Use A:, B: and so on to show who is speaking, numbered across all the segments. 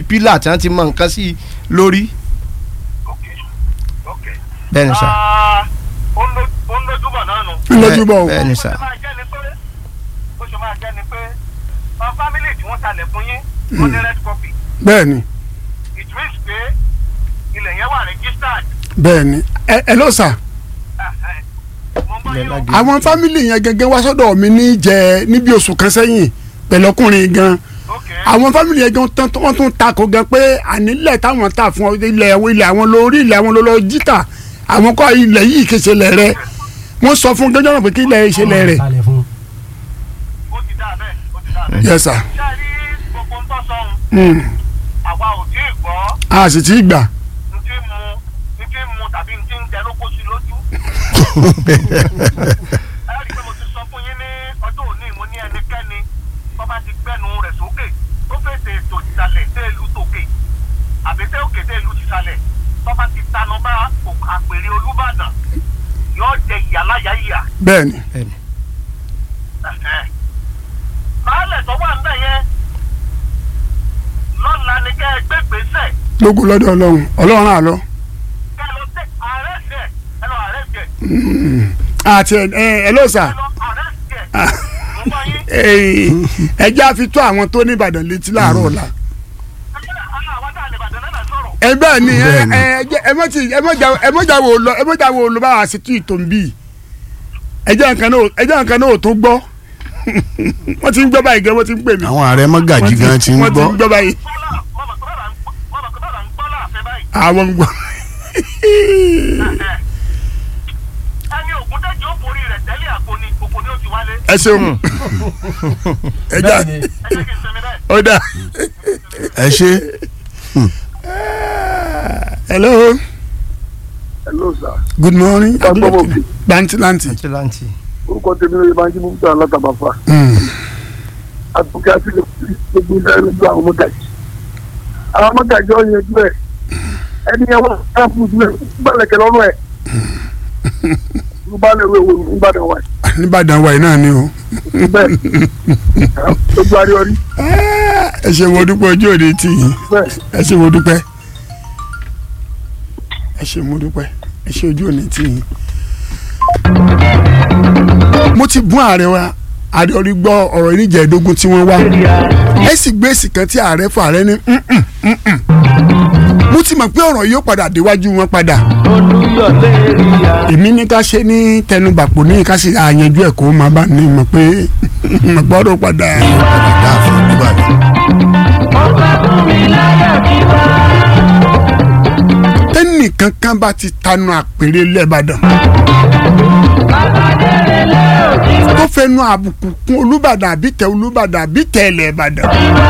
A: pílà tí wọ́n ti mọ nǹkan sí lórí
B: ok ok.
A: bẹ́ẹ̀ ni sà.
B: Ah, ó ń lo- ó ń lójúbọ̀ náà nù.
C: ńlọjúbọ o
A: bẹ́ẹ̀ ni
B: bó
A: sà.
B: ṣe máa jẹ́ ni pé bó ṣe máa jẹ́ ni pé ọ fámìlì tí wọ́n talẹ̀ fún yín wọ́n ní red copy
C: bẹ́ẹ̀ ni
B: it means pé ilẹ̀ yẹn wà registered.
C: bẹ́ẹ̀ ni ẹ ẹ ló sà
B: Ah, eh. mo ń bọ́
A: Ilẹ̀
B: yín o.
A: lágé.
C: àwọn fámìlì yẹn gẹ́gẹ́ wá sọ́dọ̀ mi ní jẹ níbi oṣù kan sẹ́yìn pẹ̀lú ọkùnrin gan
B: ok
C: àwọn fámìlì yẹn gan tán wọ́n tún takò gan pé ànílẹ̀ táwọn tà fún ọ ilẹ̀ àwọn ilẹ̀ àwọn lórí ilẹ̀ àwọn lọ́lọ́ jíta àwọn kọ́ ilẹ̀ yìí kéṣe lẹ̀ rẹ wọ́n sọ fún gẹ́gẹ́ náà pé kí ilẹ̀ ṣe lẹ̀ rẹ̀
D: kalẹ̀ fún.
B: ó ti dá bẹ́ẹ̀ ó ti dá bẹ́ẹ̀.
C: yes sir
B: ṣé ẹ rí gbogbo ń tọ́ sọ́hun
C: Mm.
B: àwa ò tí ì gbọ́
C: a sì ti gbà
B: n tí mu n tí mu tàbí n tí ń tẹ lóko sí lójú. ẹ rí i pé mo ti sọ fún yín ní ọjọ́ òní mo ní ẹnikẹ́ni tó bá ti gbẹ́nu rẹ̀ sókè tó fèsì ètò ìsàlẹ̀ tẹ́ ìlú tòkè àbí tẹ́ òkè tẹ́ ìlú tìsàlẹ̀ tó bá ti tanu bá òk- àpèrè Olúbàdàn yóò jẹ ìyàláyà ìyà.
C: bẹ́ẹ̀ ni
B: Ẹ̀hẹ́. baálẹ̀ tó wà ńbẹ̀ yẹn lọ́la ni kẹ́ ẹ gbé gbèsè
C: lógo lọ́dọ̀ ọlọ́run ọlọ́run àlọ́
B: kẹ́ ẹ lọ tẹ ààrẹ ṣẹ ẹ lọ ààrẹ ṣẹ
C: àti ẹ ẹ ẹ ló sà
B: ẹ lọ ààrẹ ṣẹ mo bá yín.
C: ẹ jẹ́ àfi tó àwọn tó ní Ìbàdàn létí láàárọ̀ ọ̀la
B: àwọn tá a lè bàtẹ́ náà sọ̀rọ̀.
C: ẹ bẹ́ẹ̀ ni ẹ
E: Bẹ́ẹ̀ ni.
C: ẹ jẹ́ ẹ mọ̀ tí ẹ mọ̀ jà ẹ mọ̀ jà wò lọ ẹ mọ̀ jà wò lọ báwa sí tú ìtò ń bì ẹ jẹ́ nǹkan náà ẹ jẹ́ nǹkan náà ò tó gbọ́ wọ́n ti ń gbọ́ báyìí gan wọ́n ti ń pè mí
E: àwọn ààrẹ mọ́gàjì gan ti ń
C: wọ́n ti
E: gbọ́
C: ń gbọ́ báyìí
B: bọ́lá mọ̀mọ́ tó bá ń mọ̀mọ́ tó bá ń gbọ́ láàfin báyìí.
C: àwọn ń gbọ́
B: ẹni ògùn tẹ́jọ́ borí rẹ̀ tẹ́lẹ̀ àpò ni òkò ni ó ti wálé.
C: ẹ ṣeun ẹ jà
D: Bẹ́ẹ̀ni.
B: ẹ jẹ́ kí n sinmi bẹ́ẹ̀.
C: ó dà
E: ẹ ṣe
C: hello
F: hello sir
C: good morning
F: Gbàgbọ́ bí.
C: lantilanti
A: àti láǹtì.
F: orúkọ tèmi lóye máa ń jí mú tán látàbàfà àtúnkẹ́ àti gbogbo ilẹ̀ ẹ̀rọ ju àwọn mọ́gàjì àwọn mọ́gàjì ọ̀ yẹn jù ẹ̀ ẹni yẹn wọ́n á fún un jù ẹ̀ gbọ́dọ̀kẹ́ lọ́rùn ẹ̀ ló bá lè wo ewu nìbàdàn wa
C: nìbàdàn wa yìí náà ni o
F: bẹ́ẹ̀ ojú àríọrí
C: ẹ ṣe wo dúpẹ́ ojú òde tì yín
F: bẹ́ẹ̀
C: ẹ ṣe wo dúpẹ́ ẹ ṣe mo dúpẹ́ ẹ ṣe ojú òní tì yín. mo ti bún ààrẹ wa ààrẹ orí gbọ́ ọ̀rọ̀ ìníjẹ̀ẹ́dógún tí wọ́n wá ẹ sì gbé èsì kan tí ààrẹ fún ààrẹ ní "Mm-mm, mm-mm." mo ti mọ̀ pé ọ̀rọ̀ yóò padà déwájú wọn padà èmi ní ká ṣe ní tẹnubàpò ní ká sì àyànjú ẹ̀ kó máa bá ní mọ̀ pé mọ̀ gbọ́dọ̀ padà.
E: dáàfin nìbàdàn
C: tẹ́nìkan kan bá ti tanu àpèrè lẹ́bàdàn. tó fẹnu àbùkù kún olùbàdàn àbí tẹ olùbàdàn àbí tẹ ẹlẹ́bàdàn.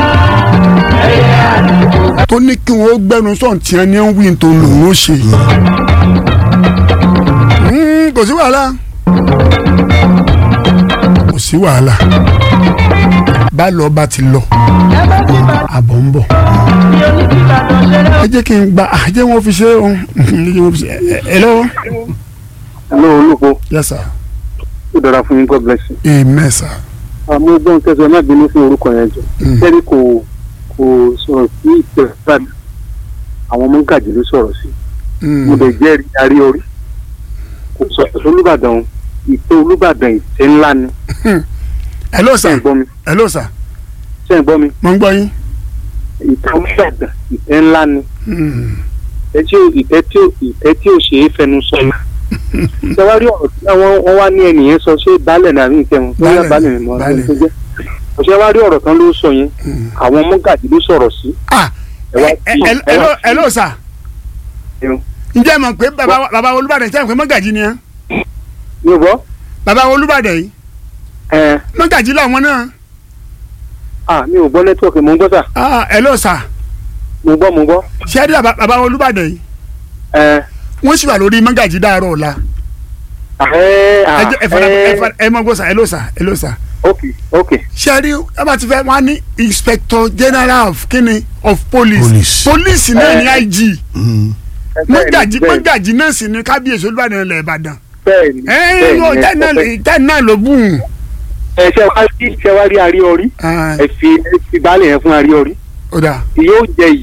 C: tó ní kí wọ́n gbẹ́nu sọ̀n tí wọ́n ní ń wí tó lòun ó ṣe. Mm, kò sí wàhálà kò sí wàhálà bá lọ bá ti lọ àbọ̀ ń bọ̀ ẹ jẹ́ kí n gba ẹ jẹ́ wọn fi ṣe ohun ẹ jẹ́ wọn fi ṣe ẹ ẹ lọ́wọ́.
F: hello olùkọ́
C: yes sir
F: ó dára fún yín god bless you.
C: amen sir.
F: àmọ́ gbọ́n tẹ̀sán má bínú fún orúkọ yẹn jọ
C: Mm.
F: kẹ́rì kò kò sọ̀rọ̀ sí ìtẹ̀síwájú àwọn mọ́gàjì ló sọ̀rọ̀ sí
C: Mm.
F: mo lè jẹ́rìí arí orí kò sọ̀rọ̀ olùbàdàn ìtẹ́ olùbàdàn ìtẹ́ ńlá ni
C: hello
F: ṣé ń
C: sir
F: gbọ́ mi
C: hello sir
F: ṣé ń gbọ́ mi
C: mo ń gbọ́ yín.
F: ìtẹ́ olùbàdàn ìtẹ́ ńlá ni
C: Mm.
F: ìtẹ́ tí ò- ìtẹ́ tí ò- ìtẹ́ tí ò ṣe é fẹnu sọ yìí ṣé wàá rí ọ̀rọ̀ tí àwọn wọn wá ní ẹnìyẹn sọ ṣé baálẹ̀ ní àbí ìtẹ́ wọn bóyá
C: Baálẹ̀,
F: baálẹ̀ ni mo
C: baálẹ̀.
F: tó jẹ́ ọ̀ṣẹ́ wàá rí ọ̀rọ̀ kan ló sọ yẹn àwọn mọ́gàjì ló sọ̀rọ̀ sí
C: ah
F: ẹ wá
C: ẹ-
F: sí-
C: ẹ-
F: ẹ
C: hello
F: wá sí-
C: hello sir
F: Ẹ̀rù.
C: ǹjẹ́ ẹ mọ̀ pé bàbá bàbá olùbàdàn ṣe é pé mọ́gàjì ni ẹ́
F: mi ò gbọ́
C: bàbá olùbàdàn yìí
F: ẹ̀
C: mọ́gàjì làwọn náà
F: ah mi ò gbọ́ nẹ́tíwọ̀kì mo ń gbọ́ sà
C: ah hello sir
F: mo gbọ́ mo gbọ́
C: ṣé ẹ rí bàbá bàbá olùbàdàn yìí
F: ẹ̀
C: wọ́n sì wà lórí mọ́gàjì dáàrọ̀ ọ̀la
F: ẹ̀
C: ẹ jẹ́- ẹ fara ẹ
F: ẹ̀
C: fara ẹ mọ̀ gbọ́ sà hello sir hello sir
F: ok ok
C: ṣé ẹ rí ẹ bá ti fẹ́ wọ́n á ní inspector general of kíni of police
E: Police.
C: police náà ní IG
E: Mm.
C: mọ́gàjì
F: bẹ́ẹ̀
C: mọ́gàjì náà sì ní kábíyèsí olùbàdàn ilẹ̀ ìbàdàn
F: bẹ́ẹ̀ ni
C: ẹ
F: bẹ́ẹ̀
C: yóò
F: ni,
C: tẹ́
F: ẹ
C: náà
F: sọ bẹ́ẹ̀.
C: tẹ́ náà ló bùn.
F: ẹ ṣe wá rí ṣe wá rí arí orí
C: Ah,
F: ẹ fi ẹ fi baálé yẹn fún arí orí
C: ó dáa
F: yóò jẹ